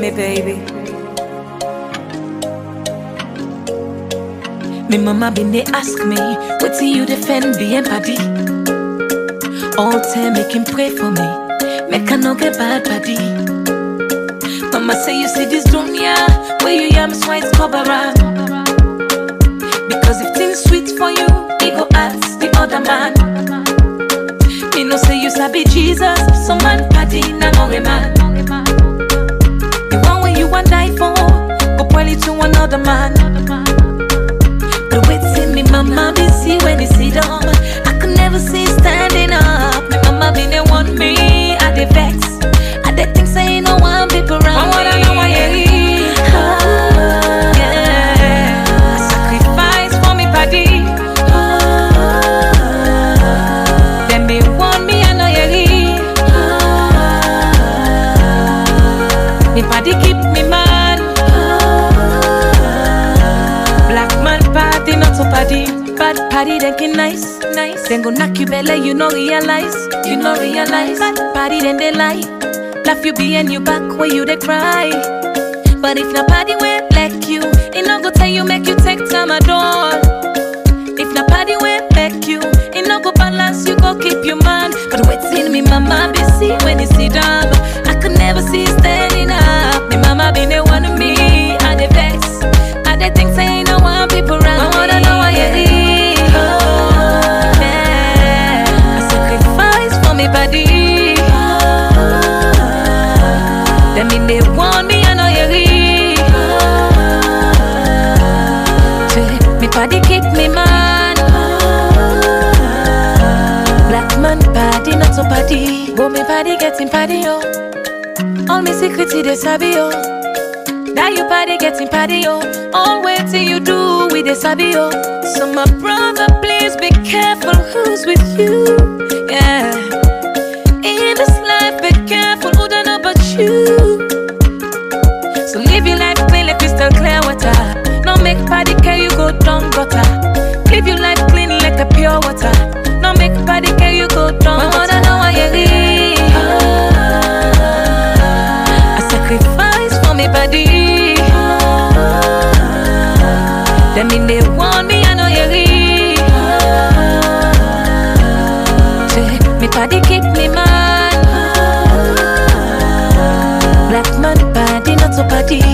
me baby. Me mama been they ask me, what do you defend being body? All time make him pray for me, make I no get bad body. Mama say you see this dunya, where you yam sweat cover up. Because if things sweet for you, he go ask the other man. Me no say you sabi Jesus, some man party na no man. The one way you want die for, go point it to another man. But waiting me mama be see when he sit down. I could never see standing up. Me mama be the want me, I dey vex. I dey think say no one people around I wanna know why you leave. Ah, yeah. I sacrifice for me body. Them be want me, I know you leave. Me body keep me man. Black man party, not so party. Bad party, then get nice, nice. Then go knock you belly, you no realize, you no realize. Bad party, then they lie. Laugh you be and you back where you they cry. But if na party where like you, it no go tell you make you take time at all. If na party where like you, it no go balance you go keep your man. But waiting me mama be see when you sit down. I could never see standing up. Me mama be the one of me, I dey vex. I dey think say no one people around. I wanna know why you leave. Oh, yeah. I sacrifice for me body. Them mean they want me, I know you leave. Say, Me body keep me man. Black man body, not so body. But me body getting body, yo. All me secrets, they sabi, yo. That you party getting party, yo. All wait till you do with the sabi, yo. So my brother, please be careful who's with you. Yeah. In this life, be careful who don't know about you. So live your life clean like crystal clear water. No make body carry you go down gutter. Live your life clean like a pure water. No make body carry you go down I gutter. wanna know why you leave. I sacrifice for me body. Them mean they want me, I know you leave. Say, me body keep me man. Black man body, not so body.